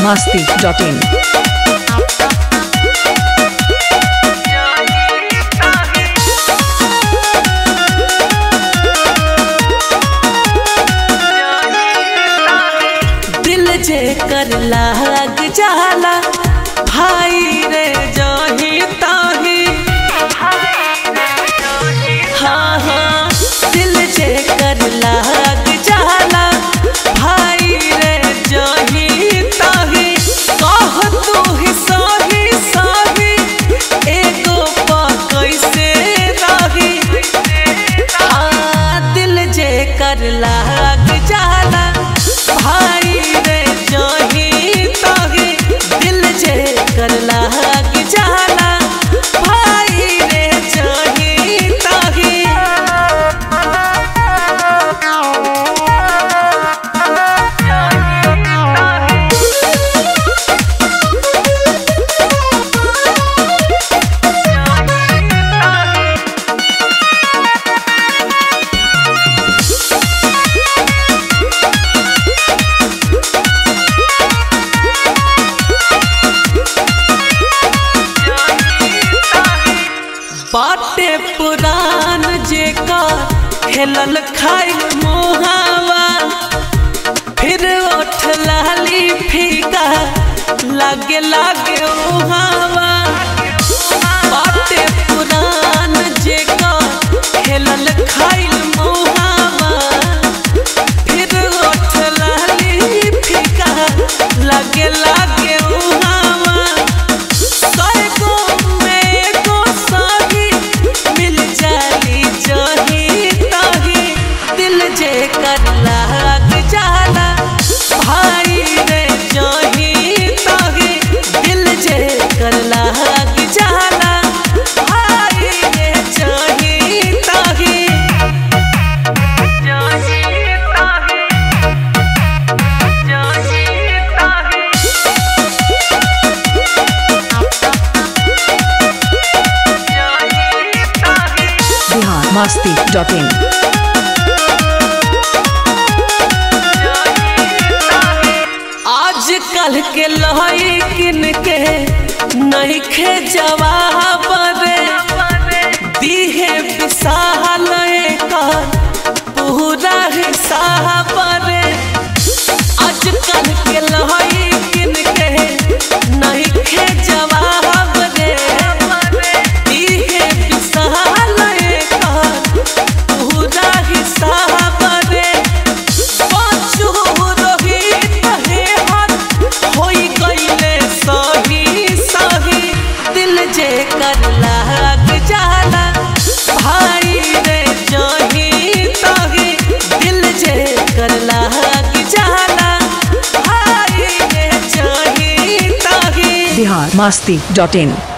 masti.in. दिल जे कर लाग जाला भाई रे जही ताही हाँ हाँ दिल जे कर लाग जाला भाई रे जही ताही कह तू ही सही सही एगो पा कैसे रही हाँ दिल जे कर लाग जाला भाई रे जही तही दिल जे कर लाग जाला भाई रे जही तही बाटे पुरान जेकर खेलल खाइल मोहावा फिर उठ लाली फीका लागे लागे ओहावा बाटे पुरान जेकर खेलल खाइल मोहावा फिर उठ लाली फीका लागे लागे ओहावा सैगो में को साही मिल जाली जही तही दिल जे कर लाग जाला भाई रे जही तही दिल जे कर लाग जाला भाई रे जही तही जही तही जही तही Bihar masti.in. आज कल के लहई किन के नहीं खे जवाब रे दीहे विशाल कर पूरा हिसाब रे आज कल के लहई किन के नहीं खे जवाब रे दीहे विशाल कर पूरा हिसाब रे पाँचो रोहित हे हाथ होई गईले सही सही दिल जे कर लाग जाला भाई रे जही तही दिल जे कर लाग जाला भाई रे जही तही Bihar masti.in.